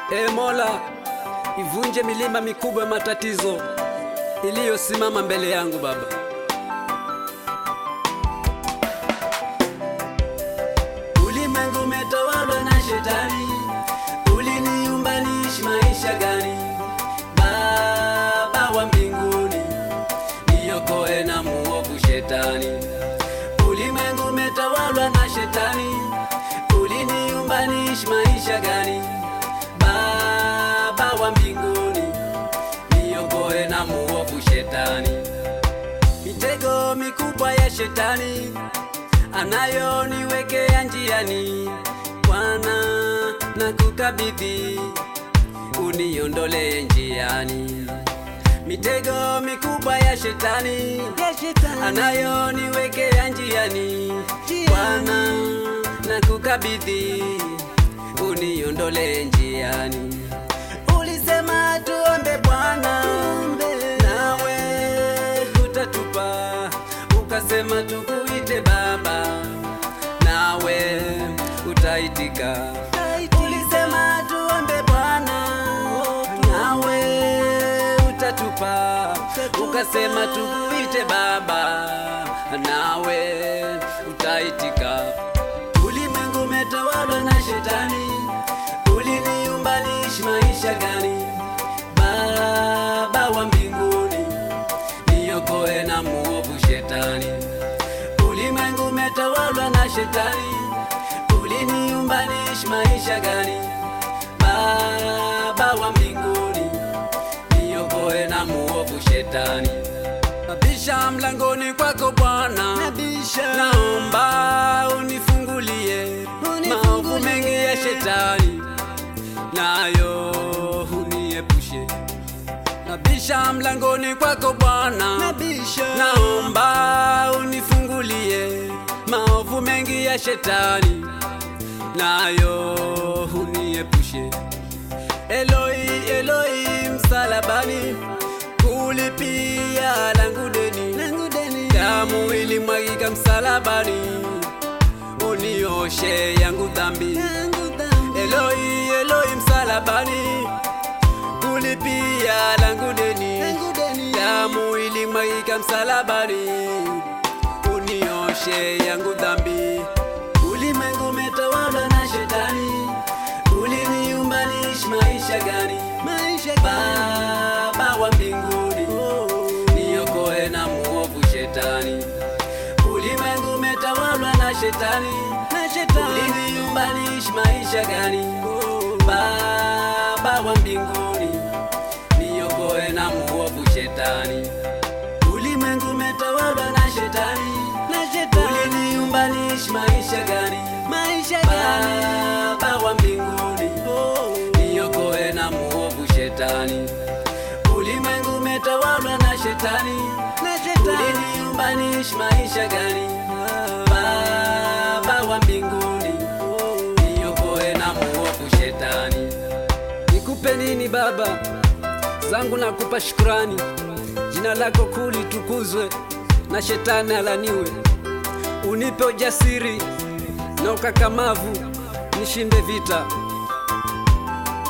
E Mola, ivunje milima mikubwa ya matatizo iliyosimama mbele yangu Baba. Ulimwengu umetawalwa na shetani, uliniumba niishi maisha gani? Baba wa mbinguni, niokoe na muovu shetani. Ulimwengu umetawalwa na shetani, uliniumba niishi maisha gani? Baba wa mbinguni, niokoe na muovu shetani. Mitego mikubwa ya shetani anayoniwekea njiani, Bwana na kukabidhi uniondolee njiani. Mitego mikubwa ya shetani anayoniwekea njiani, Bwana na kukabidhi uniondolee njiani. Ulisema tuombe Bwana, nawe utatupa, ukasema tukuite Baba, nawe utaitika. Ulisema tuombe Bwana, nawe utatupa, ukasema tukuite Baba, nawe utaitika. Ulimwengu umetawalwa na shetani, uliniumba niishi maisha gani? Baba wa mbinguni, niokoe na muovu shetani. Ulimwengu umetawalwa na shetani, uliniumba niishi maisha gani? Baba wa mbinguni, niokoe na muovu shetani. Nabisha mlangoni kwako Bwana, naomba unifungulie maovu mengi ya shetani, nayo uniepushe. Nabisha mlangoni kwako Bwana, naomba unifungulie maovu mengi ya shetani, nayo uniepushe. Eloi, Eloi, msalabani kulipia langu deni, damu ilimwagika msalabani, unioshe yangu dhambi. Eloi, Eloi, msalabani kulipia langu deni, damu ilimwagika msalabani, unioshe yangu dhambi. Ulimwengu umetawalwa na shetani, uliniumba niishi maisha gani? Baba wa mbinguni, niokoe na muovu shetani. Ulimwengu umetawalwa na shetani, uliniumba niishi maisha gani? Baba wa mbinguni, niokoe na muovu shetani. Ulimwengu umetawalwa na shetani, uliniumba niishi maisha gani? Baba wa mbinguni, niokoe na muovu shetani. Ulimwengu umetawalwa na shetani, uliniumba niishi maisha gani? Baba wa mbinguni, niokoe na muovu shetani. Nikupe nini Baba zangu, nakupa shukurani. Jina lako kuu litukuzwe na shetani alaniwe. Unipe ujasiri na ukakamavu, nishinde vita.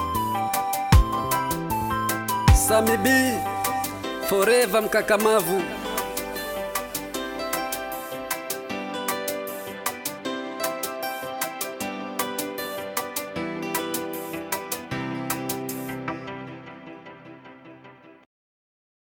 Sami B forever mkakamavu.